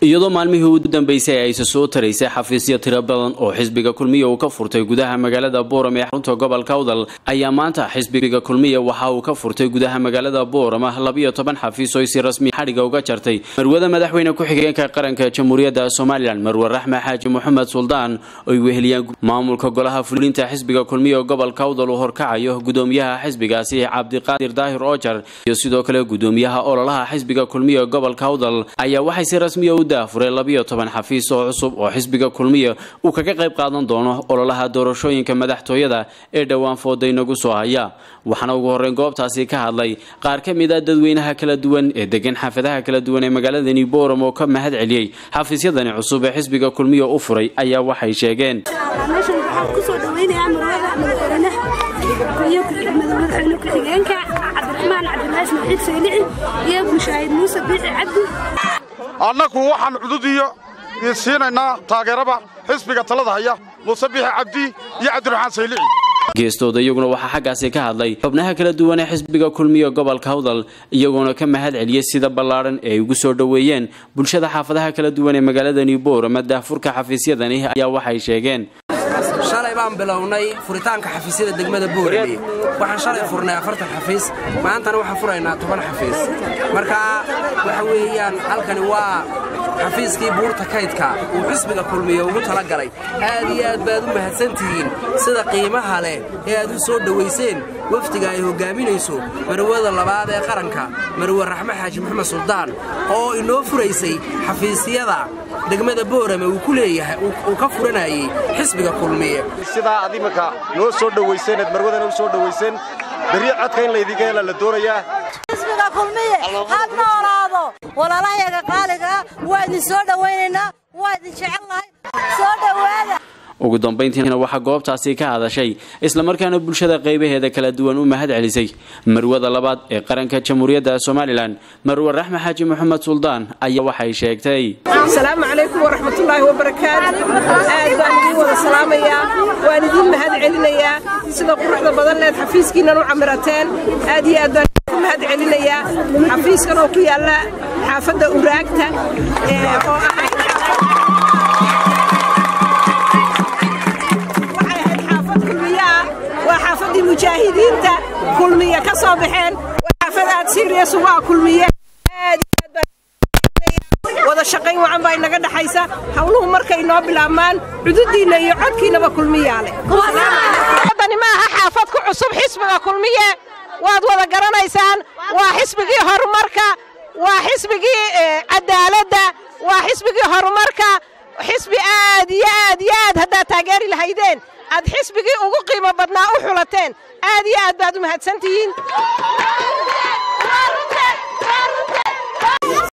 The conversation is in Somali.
iyadoo maalmihii u dambeysay ay isa soo taraysay xafiisyo tiro badan oo xisbiga kulmiya uu ka furtay gudaha magaalada booram ee xarunta gobolka awdal ayaa maanta xisbiga kulmiya waxa uu ka furtay gudaha magaalada booram labiyo toban xafiis oo si rasmi xadhiga uga jartay marwada madaxweyne ku-xigeenka qaranka jamhuuriyadda somalilan marwe raxme xaaji moxamed suldaan oy weheliyaan maamulka golaha fulinta xisbiga kulmiya gobolka awdal uu horkacayo gudoomiyaha xisbigaasi cabdiqaadir daahir oojar iyo sidoo kale gudoomiyaha ololaha xisbiga kulmiya gobolka awdal ayaa waxay si rasmiya u daafuray labiyo toban xafiis oo cusub oo xisbiga kulmiya uu kaga qayb qaadan doono ololaha doorashooyinka madaxtooyada ee dhowaan fooda inagu soo haya waxaana ugu horreyn goobtaasi ka hadlay qaar ka mid a dadweynaha kala duwan ee degan xaafadaha kala duwan ee magaaladani booram oo ka mahad celiyey xafiisyadani cusub ee xisbiga kulmiya u furay ayaa waxay sheegeen meeshan waxaan kusoo dhaweynayaa marwada madaxweynaha iyo madaxweyne ku-xigeenka cabdiraxmaan cabdilaash maxiid saylici iyo mushaahid muuse biixi cabdi annagu waxaan cudud iyo siinaynaa taageeraba xisbiga talada haya muuse biixi cabdi iyo cabdiraxmaan saylici geestooda iyaguna waxaa xaggaasi ka hadlay xubnaha kala duwan ee xisbiga kulmiya gobolka hawdal iyagoona ka mahad celiyey sida ballaadhan ee ay ugu soo dhoweeyeen bulshada xaafadaha kala duwan ee magaaladani boorama daafurka xafiisyadani ayaa waxay sheegeen shalay baan bilownay furitaanka xafiisyada degmada boorame waxaan shalay furnay afartan xafiis maantana waxaan furaynaa toban xafiis marka waxa weeyaan halkani waa xafiiskii buurta kaydka uu xisbiga kulmiya ugu tala galay aad iyo aad baad u mahadsantihiin sida qiimaha leh ee aad u soo dhowayseen wafdiga ay hoggaaminayso marwada labaad ee qaranka marwe raxme xaaji maxamed suldaan oo inoo furaysay xafiisyada degmada boorame uu ku leeyahay uu ka furanayey xisbiga kulmiye sidaa ad iminka noo soo dhowayseen eed marwadana u soo dhowayseen berri codka in laydinka hela la doonayaa xisbiga kulmiye ha noolaado walaalahayaga qaaligaa waa idin soo dhowaynaynaa waa idin jecelnahay soo dhowaada ugu dambayntiina waxaa goobtaasi ka hadashay islamarkaana bulshada qaybaheeda kala duwan u mahad celisay marwada labaad ee qaranka jamhuuriyadda somalilan marwe raxme xaaji moxamed suldaan ayaa waxay sheegtay asalaamu calaykum waraxmatullaahi wabarakaatu aad baan idiin wada salaamayaa waan idiin mahad celinayaa sida quruxda badan leed xafiiskiinnan u camirateen aad iyo aad baan ku mahad celinayaa xafiiskan oo ku yaalla xaafadda uraagta oo ah waa xaafadii mujaahidiinta kulmiye ka soo baxeen waa xaafad aad siiriyas ugu ah kulmiye wada shaqayn wacan baa inaga dhaxaysa hawluhu markay noo bilaabmaan cududdiinna iyo codkiinnaba kulmiyaa leh dani ma aha xaafad ku cusub xisbiga kulmiye waad wada garanaysaan waa xisbigii horumarka waa xisbigii cadaaladda waa xisbigii horumarka xisbi aad iyo aad iyo aad haddaad taageeri lahaydeen aad xisbigii ugu qiimo badnaa u xulateen aad iyo aad baad u mahadsantihiin